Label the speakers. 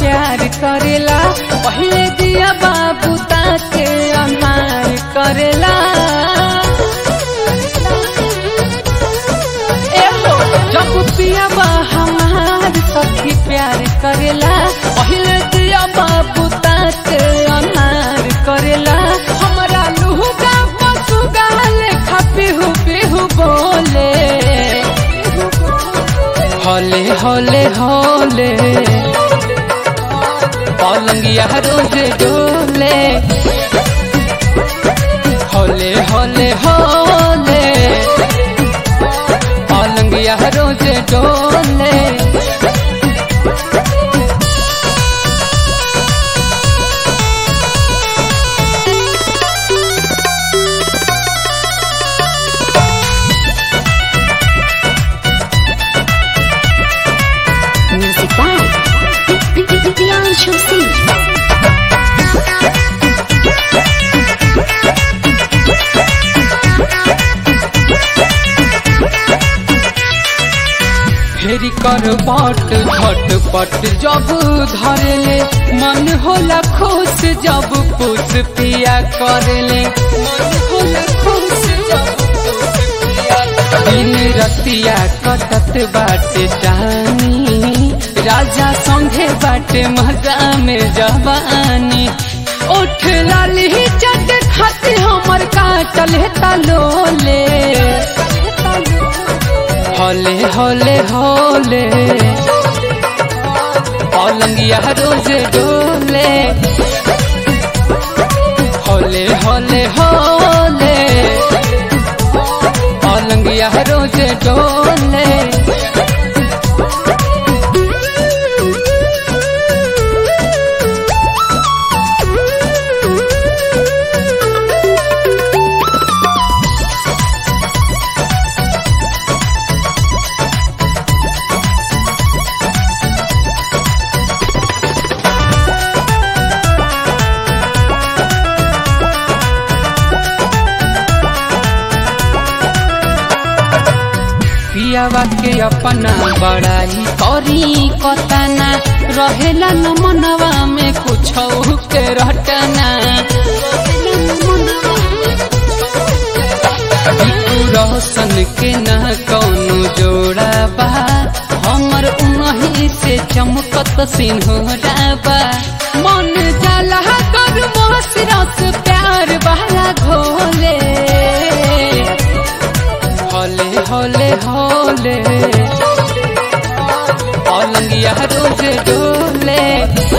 Speaker 1: प्यार करेला पहले दिया बाबू ताके अनार करेला एहो जब पिया बा हमार सखी प्यार करेला पहले दिया बाबू ताके अनार करेला हमरा लुहुगा पसुगा लेखा पिहु पिहु बोले हले हले हले पलंगिया रोज डोले हले हले हले पलंगिया रोज डोले
Speaker 2: Music by Priyanshu Singh.
Speaker 1: फेरी कर बट झटपट जब धरेले मन होला खुश जब पुष पिया करेले मन होला खुश जब पुष पिया दिन रतिया कटत बाटे जानी राजा संघे बाटे मजा में जवानी उठ लाली चट खाते हमर काटल तलोले हले हले हले पलंगिया रोज डोले हले हले हले पलंगिया रोज डोले पियावा के अपना बड़ाई करी कतना रहेला न मनवा में कुछ के रटना बिट्टू रोशन के न कौनो जोड़ा बा हमर उनही से चमकत सिंहोरा बा मन जाला कर मोहसिरस प्यार वाला घोले हले हले हले पलंगिया रोज डोले